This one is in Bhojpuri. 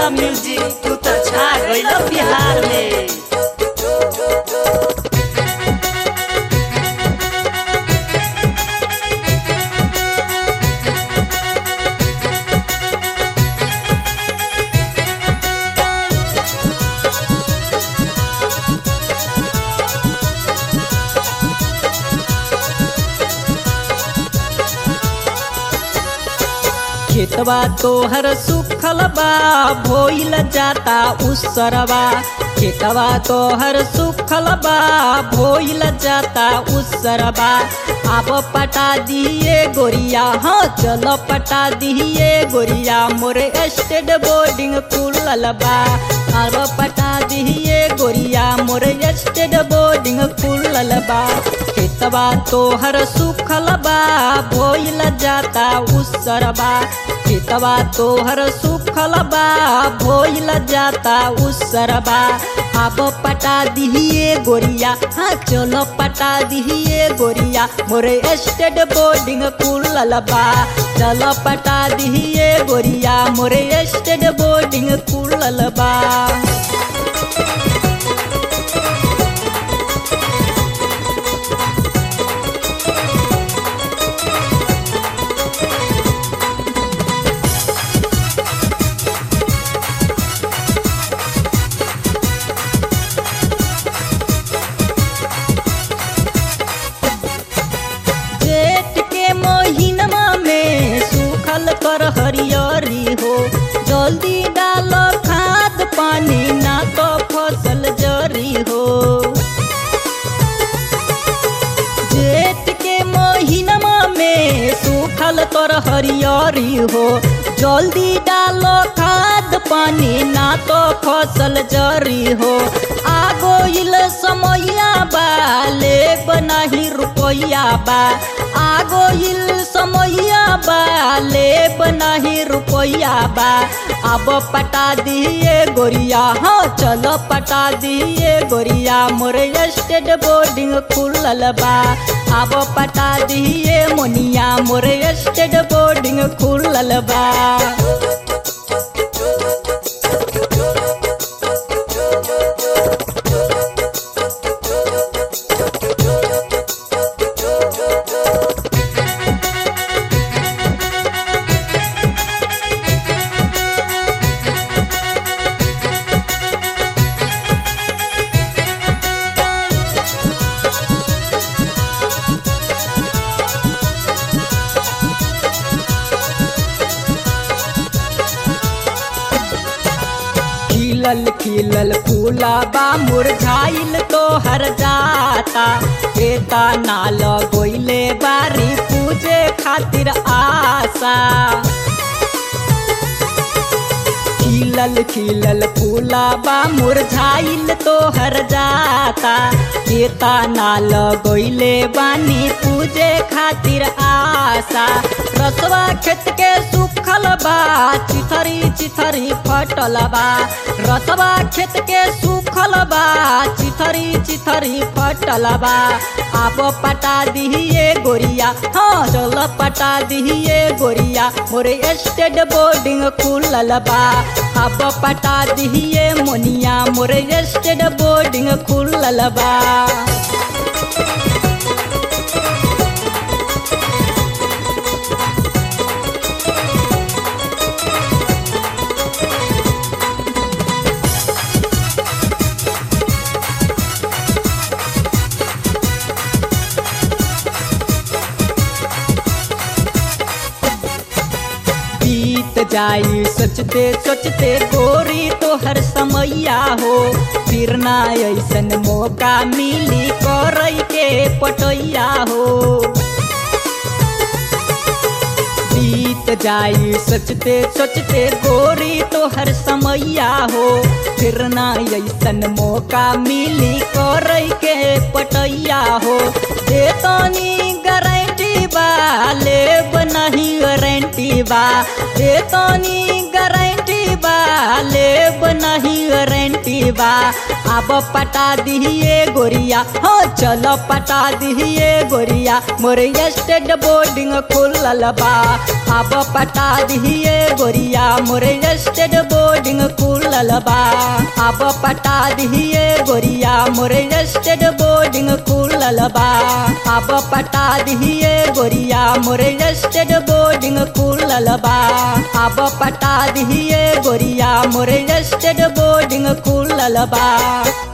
म्यूजिक तू तो छा गइल बिहार में खेतवा तोहर सुखल बा भोइल जाता उसरवा खेतवा तोहर सुखल बा भोइल जाता उसरवा अब पटा दिए गोरिया हाँ चलो पटा दिए गोरिया मोरे स्टेट बोर्डिंग खुलल बा अब पटा दिए गोरिया मोरे स्टेट बोर्डिंग खुलल बा खेतवा तोहर सुखल बा भोइल जाता उसरबा खेतवा तोहर सुखल बा भोइल जाता उसरबा अब पटा दिहिए गोरिया हाँ चलो पटा दिहिए गोरिया मोरे स्टेट बोर्डिंग खुलल बा चलो पटा दिहिए गोरिया मोरे स्टेट बोर्डिंग खुलल बा जेठ के महीनमा में सूखल कर हरियरी हो जल्दी डाल खाद पानी ना तो फसल जरी हो जेठ के महीनमा में सूखल तर हरियरी हो जल्दी डालो खाद पानी ना तो फसल जरी हो आगो इल समैया बा ले बनाही रुपैया बा आगो इल समैया बा ले बनाही रुपैया बा अब पटा दिए गोरिया हाँ चलो पटा दिए गोरिया मोरे स्टेट बोर्डिंग खुलल बा अब पटा दिए मोनिया मोरे स्टेट बोर्डिंग खुलल बा खिलल खिलल फूलाबा मुरझाइल तो हर जाता एता नाल गोइले बारी पूजे खातिर आशा खिलल खिलल फूलाबा मुरझाइल तो हर जाता एता नाल गोइले बानी पूजे खातिर आशा रसवा खेत के सुखल बा चिथरी चिथरी फटल बा रसवा खेत के सुखल बा चिथरी चिथरी फटल बा आप पटा दिहिए गोरिया हाँ चल पटा दिहिए गोरिया मोरे स्टेट बोर्डिंग खुलल बा अब पटा दिहिए मोनिया मोरे स्टेट बोर्डिंग खुलल बा बीत जाई सोचते सोचते गोरी तो हर समैया हो फिर ना ऐसन मौका मिली करई के पटैया हो बीत जाई सोचते सोचते गोरी तो हर समैया हो फिर ना ऐसन मौका मिली करई के पटैया हो देतनी गारंटी बा लेब नहीं गारंटी बा देतनी गारंटी बा लेब नहीं गारंटी बा अब पटा दिहिए गोरिया हो चलो पटा दिहिए गोरिया मोरे स्टेट बोर्डिंग खुलल बा अब पटा दिए गोरिया मोरे स्टेड बोर्डिंग खुलल बा अब पटा दिए गोरिया मोरे स्टेड बोर्डिंग खुलल बा अब पटा दिए गोरिया मोरे स्टेड बोर्डिंग खुलल बा अब पटा दिए गोरिया मोरे स्टेड बोर्डिंग खुलल बा